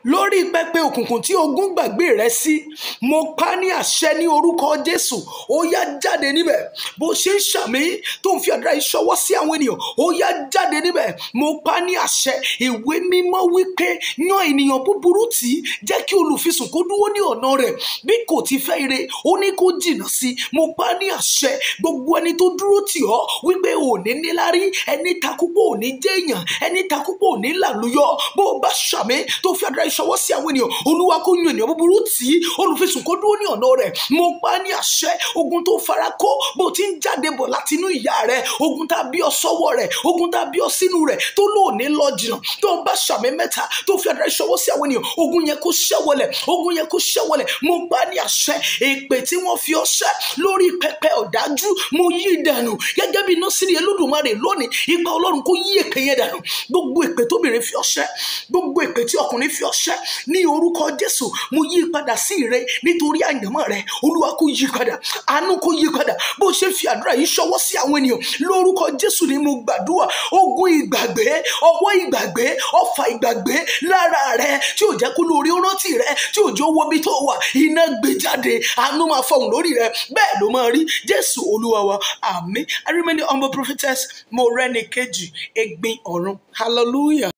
lórí pẹpẹ òkùnkùn tí ogún gbàgbé rẹ sí mo pa ní àṣẹ ní orúkọ jésù ó yá jáde níbẹ̀ bó ṣe ń ṣàmì tó ń fi àdúrà yìí ṣọwọ́ sí àwọn ènìyàn ó yá jáde níbẹ̀ mo pa ní àṣẹ ìwé mímọ́ wípé yan ènìyàn búburú tí jẹ́ kí olùfisùn kó dúró ní ọ̀nà rẹ̀ bí kò ti fẹ́ ire ó ní kó jìnnà sí mo pa ní àṣẹ gbogbo ẹni tó dúró tì ọ́ wípé ò ní níláárí ẹni takúpọ̀ ò ní jẹ́ èèyàn ẹni takúpọ̀ ò ní làlúyọ bó o bá ṣàmì tó fi àdúrà ìṣọwọ́ sí àwọn ènìyàn olúwa kó yan ènìyàn búburú tì í olùfisùn kó dúró ní ọ̀nà rẹ̀ mo pa ní àṣẹ ogun tó fara kó bó o ti ń jáde bọ̀ láti inú ìyá rẹ̀ ogun tá a bí ọ sọ́wọ́ rẹ̀ ogun tá a bí ọ sínú rẹ̀ tó lóòní lọ jìnnà tó o bá ṣàmì mẹ́ta tó fi àdúrà ìṣọwọ́ sí àwọn ènìyàn ogun yẹn kó ṣẹ́wọlẹ̀ ogun yẹn kó ṣẹ́wọlẹ̀ mo pa ní àṣẹ èpè tí wọ́n fi ọ ṣẹ́ lórí pẹpẹ ọ̀dájú mo yí dànù gẹ́gẹ́ bí nọ́sìrì olódùmarè lónìí ipa ọlọ́run kó yí èpè yẹn dànù gbogbo èpè tóbìnrin fi ọ ṣẹ́ gbogbo èpè tí ọkùnrin fi ọ ṣẹ́ ní orúkọ jésù mo yí padà sí ire nítorí àyànmọ́ rẹ olúwa kó yí padà àánú kó yí padà bó ṣe fi àdúrà yìí ṣọwọ́ sí àwọn ènìyàn lórúkọ jésù ni mo gbàdúrà ogun ìgbàgbé ọwọ́ ìgbàgbé ọfà ìgbàgbé lára rẹ tí ò jẹ́ kó lórí rántí rẹ tí ò jẹ́ owó bí tó wà iná gbé jáde àánú máa fọhùn lórí rẹ bẹ́ẹ̀ ló máa rí jésù olúwa wa àmín I remain the humble prophetess Morẹ́nikejì Egbin Ọ̀run hallelujah.